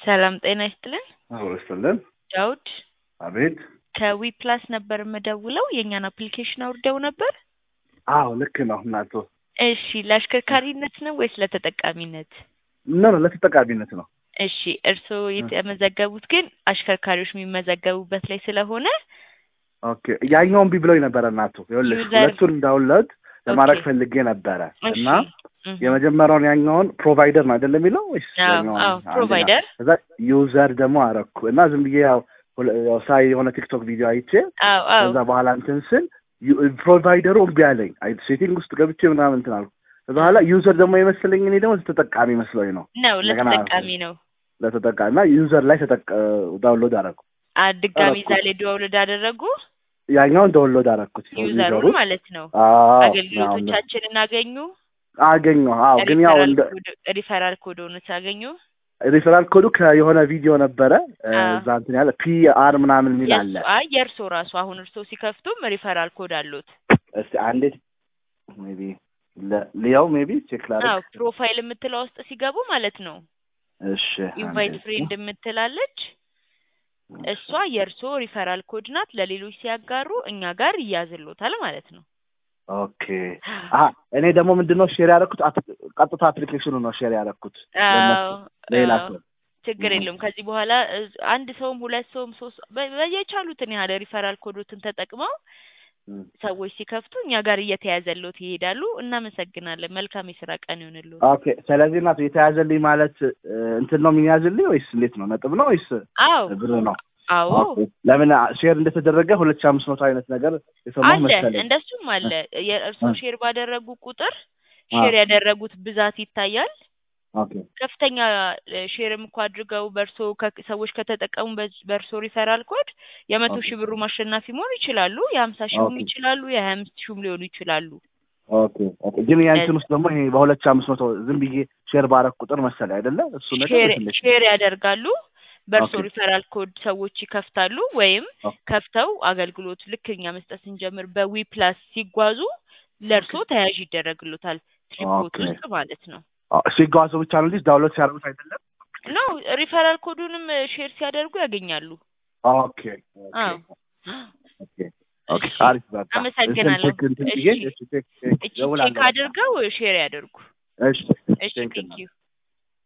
ሰላም ጤና ይስጥልን። አብሮ ይስጥልን። ዳውድ አቤት። ከዊ ፕላስ ነበር የምደውለው። የእኛን አፕሊኬሽን አውርደው ነበር። አዎ ልክ ነው እናቶ። እሺ ለአሽከርካሪነት ነው ወይስ ለተጠቃሚነት? ኖ ኖ ለተጠቃሚነት ነው። እሺ እርስዎ የተመዘገቡት ግን አሽከርካሪዎች የሚመዘገቡበት ላይ ስለሆነ ኦኬ ያኛውን ቢ ብሎኝ ነበረ እናቱ። ይኸውልሽ ዩዘር- ሁለቱን እንዳውለት ለማድረግ ኦኬ። ፈልጌ ነበረ እሺ እና እህ። የመጀመሪያውን ያኛውን ፕሮቫይደር ነው አይደለም የሚለው ወይስ አዎ ያኛውን? አዎ አንደኛ። ፕሮቫይደር ከዛ ዩዘር ደግሞ አረኩ እና ዝም ብዬ ያው ሁለ- ያው ሳይ የሆነ ቲክቶክ ቪዲዮ አይቼ አዎ አዎ ከዛ በኋላ እንትን ስል ዩ- ፕሮቫይደሩ እምቢ አለኝ። አይ ሴቲንግ ውስጥ ገብቼ ምናምን እንትን አልኩ። ከዛ በኋላ ዩዘር ደግሞ የመሰለኝ እኔ ደግሞ ተጠቃሚ መስሎኝ ነው ነው እንደገና ለተጠቃሚ ነው። ለተጠቃሚ እና ዩዘር ላይ ተጠቅ ዳውንሎድ አረኩ። አ ድጋሚ አረኩ። እዛ ላይ ዳውንሎድ አደረጉ ያኛውን ዳውንሎድ አረኩት ዩዘሩን ዩዘሩ ማለት ነው። አዎ አገልግሎቶቻችንን አገኙ። አገኘሁ። አዎ ግን ያው ሪፈራል እንደ ኮድ- ሪፈራል ኮዶንስ አገኙ። ሪፈራል ኮዱ ከየሆነ ቪዲዮ ነበረ እ፣ አዎ። እዛ እንትን ያለ ፒ አር ምናምን የሚል አለ። የእሱ- አይ የእርሶ ራሱ አሁን እርሶ ሲከፍቱም ሪፈራል ኮድ አሉት። እስቲ አንዴ ሜቢ ሊያው ሜቢ ቼክ አዎ ላድርግ። ፕሮፋይል የምትለው ውስጥ ሲገቡ ማለት ነው እሺ ኢንቫይት አንዴ። ፍሬንድ የምትላለች እሷ የእርሶ ሪፈራል ኮድ ናት። ለሌሎች ሲያጋሩ እኛ ጋር ይያዝሎታል ማለት ነው። ኦኬ አሀ እኔ ደግሞ ምንድነው ሼር ያደረኩት አፕ- ቀጥታ አፕሊኬሽኑ ነው ሼር ያደረኩት ለእነሱ አዎ ሌላ አዎ፣ ሰው ችግር እህ። የለውም። ከዚህ በኋላ እ- አንድ ሰውም ሁለት ሰውም ሶስት በ- በየቻሉትን ያህል ሪፈራል ኮዶትን ተጠቅመው እም። ሰዎች ሲከፍቱ እኛ ጋር እየተያዘሎት ይሄዳሉ። እናመሰግናለን። መልካም የስራ ቀን ይሆንልዎት። ኦኬ ስለዚህ እናት የተያዘልኝ ማለት እ፣ እንትን ነው የሚያዝልኝ ወይስ እንዴት ነው ነጥብ ነው ወይስ አዎ ብር ነው? አዎ ኦኬ ለምን ሼር እንደተደረገ ሁለት ሺህ አምስት መቶ አይነት ነገር የሰማሁ አለ መሰለኝ። እንደሱም አለ። የእርስዎ እ። ሼር ባደረጉ ቁጥር አ። ሼር ያደረጉት ብዛት ይታያል። ኦኬ ከፍተኛ እ፣ ሼርም እኮ አድርገው በእርሶ ከ- ሰዎች ከተጠቀሙ በ- በእርሶ ሪፈራል ኮድ የመቶ ኦኬ ሺህ ብሩ አሸናፊ መሆን ይችላሉ። የሀምሳ ሺህም ኦኬ ይችላሉ። የሀያ አምስት ሺህም ሊሆኑ ይችላሉ። ኦኬ ኦኬ ግን የእንትን ውስጥ ደግሞ ይሄ በሁለት ሺህ አምስት መቶ ዝም ብዬ ሼር ባረግ ቁጥር መሰለኝ አይደለ? እሱ ነገር ሼር ትንሽ ሼር ያደርጋሉ። በእርሶ ኦኬ ሪፈራል ኮድ ሰዎች ይከፍታሉ። ወይም ኦ- ከፍተው አገልግሎት ልክ እኛ መስጠት ስንጀምር በዊ ፕላስ ሲጓዙ ለእርሶ ኦኬ ተያዥ ይደረግሎታል ስሊፖት ኦኬ ውስጥ ማለት ነው። አ፣ ሲጓዙ ብቻ ነው እንጂ ዳውንሎድ ሲያደርጉት አይደለም። ኖ ሪፈራል ኮዱንም እ፣ ሼር ሲያደርጉ ያገኛሉ። ኦኬ ኦኬ አዎ ኦኬ ኦኬ እሺ አሪፍ በቃ እንትን አመሰግናለሁ። ቼክ እንትን እሺ ብዬ እሺ ቼክ ቼክ እቺ ቼክ እደውላለሁ በቃ አድርገው ሼር ያደርጉ። እሺ እሺ ቴንክ ቴንክ ዩ